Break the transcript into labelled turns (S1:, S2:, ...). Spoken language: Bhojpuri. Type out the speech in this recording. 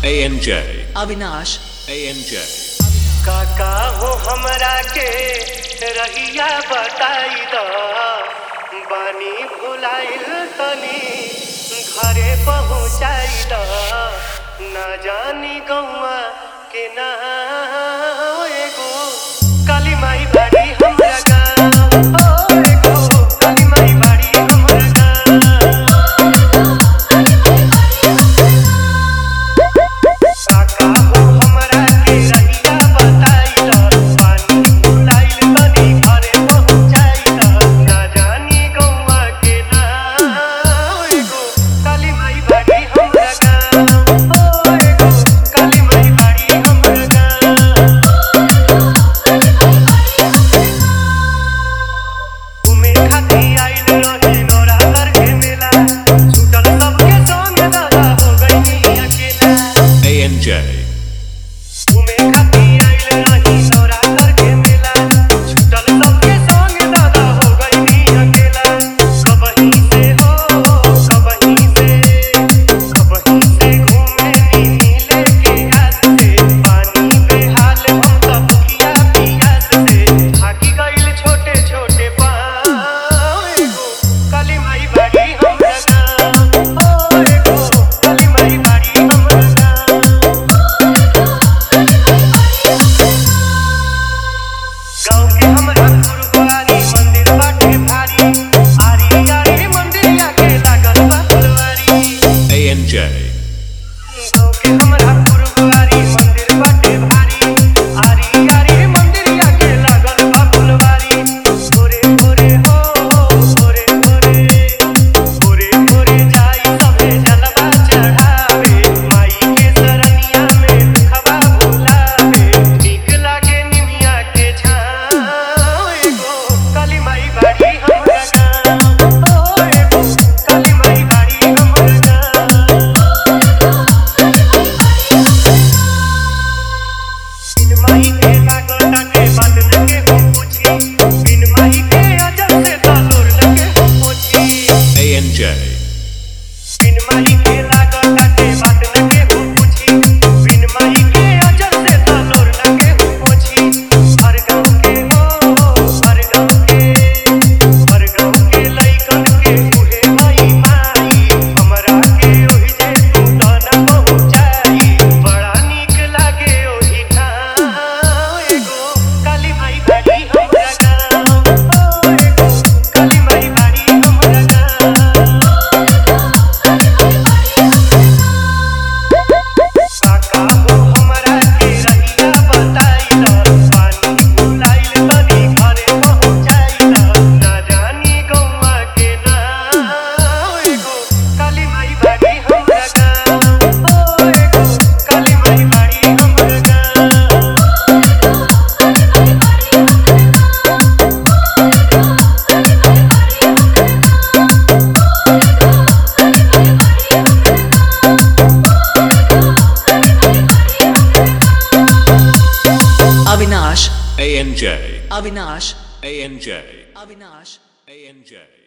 S1: ANJ,
S2: Avinash
S1: ANJ.
S3: काका हो हमरा के रहिया बताई द बानी भुलाइल तनी घरे पहुँचाई द ना जानी गौआ के ना एगो काली माई बाड़ी हमरा गाँव ओ एगो काली माई बाड़ी हमरा गाँव काका हो हमरा के रहिया बताई द पानी भुलाइल तनी घरे पहुँचाई द ना जानी गौआ के ना एगो काली माई बाड़ी हमरा गाँव ओ एगो काली माई बाड़ी हमरा गाँव घूमे खातिर आइल रहे नौरावर के मेला छूटल सबके संग दादा हो गइनी अकेला
S1: ANJ,
S3: घूमे खातिर आइल रही नौरावर के मेला छूटल सबके संग दादा हो गइनी अकेला कबही से हो कबही से कबही से घूमे नी मिले के आस से पानी बेहाल हम सब किया पियास से थाकी गइल छोटे छोटे पाँव एगो काली माई बाड़ी हमरा गाँव ओ एगो काली माई बाड़ी हमरा गाँव गाँव के हमरा गुरुद्वारी मंदिर बाटे भारी आरी आरी मंदिरिया के लागल बा फुलवारी
S1: ANJ,
S3: गाँव के हमरा गुरुद्वारी मंदिर बाटे भारी आरी आरी मंदिरिया के लागल बा फुलवारी भोरे भोरे हो भोरे भोरे भोरे भोरे जाई सभे जलवा चढ़ावे माई के सरनिया में दुखवा भुलावे नीक लागे निमिया के छाँव एगो काली माई बाड़ी हमरा गाँव ओ एगो काली माई बाड़ी हमरा गाँव बिन माही के लागल टाटे बात न के हो पूछी बिन माही के अजब से तालोर न के हो पूछी
S1: ANJ,
S3: बिन माही के लागल टाटे बात न के हो पूछी बिन माही के अजब से तालोर न के हो पूछी हर गाँव के हो हर गाँव के हर गाँव के लइकन के उहे माई माई हमरा के ओहि जे तू दाना पहुँचाई बड़ा नीक लागे ओहि ठाम एगो काली माई बाड़ी हमरा गाँव ओ एगो काली माई बाड़ी हमरा गाँव काका हो हमरा के रहिया बताई द पानी भुलाइल तनी घरे पहुँचाई द ना जानी गौआ के ना एगो काली माई बाड़ी हमरा गाँव ओ एगो काली माई बाड़ी हमरा गाँव
S2: Avinash
S1: ANJ,
S2: Avinash
S1: ANJ,
S2: Avinash
S1: ANJ.